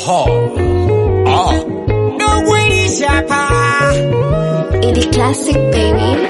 Aha. Ah. Idi Classic baby.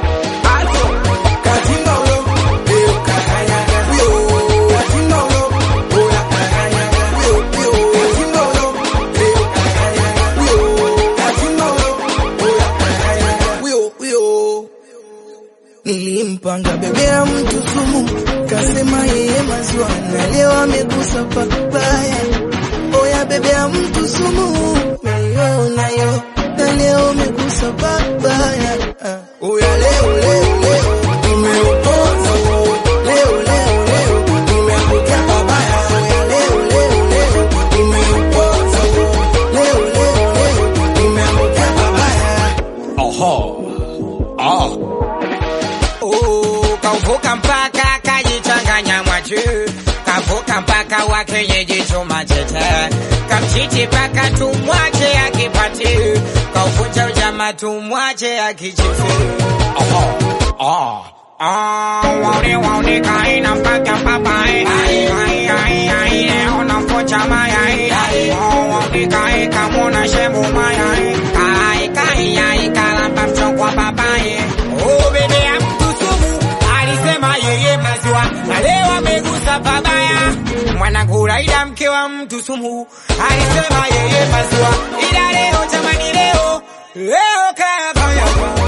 Nilimpanga bebea mtu sumu, kasema yeye maziwa na leo amegusa papaya. Oya bebea mtu sumu, nayo nayo na leo amegusa papaya. Ah, Oya leo leo leo nimeupoza huo. leo leo leo nimeangukia babaya. Oya leo leo leo nimeupoza huo. leo leo leo nimeangukia babaya. Aha. Ah. Oh, kauvuka mpaka kajichanganya mwachu, kavuka mpaka wa kienyeji chuma chete, kamchiti paka tumwache akipati, kauvunja ujamaa tumwache akichifu. Aha. Ah. Ah, waone waone kaina mpaka papai, ai ai ai ai, leo nampocha mayai, oh waone kai kamona shemu mayai, kai kai ai kalamba mchongwa papai, oh bebe ya mtu sumu, alisema yeye maziwa, na leo amegusa pabaya, mwanangu Raida mke wa mtu sumu, alisema yeye maziwa, ila leo jamani leo, leo kaya kaya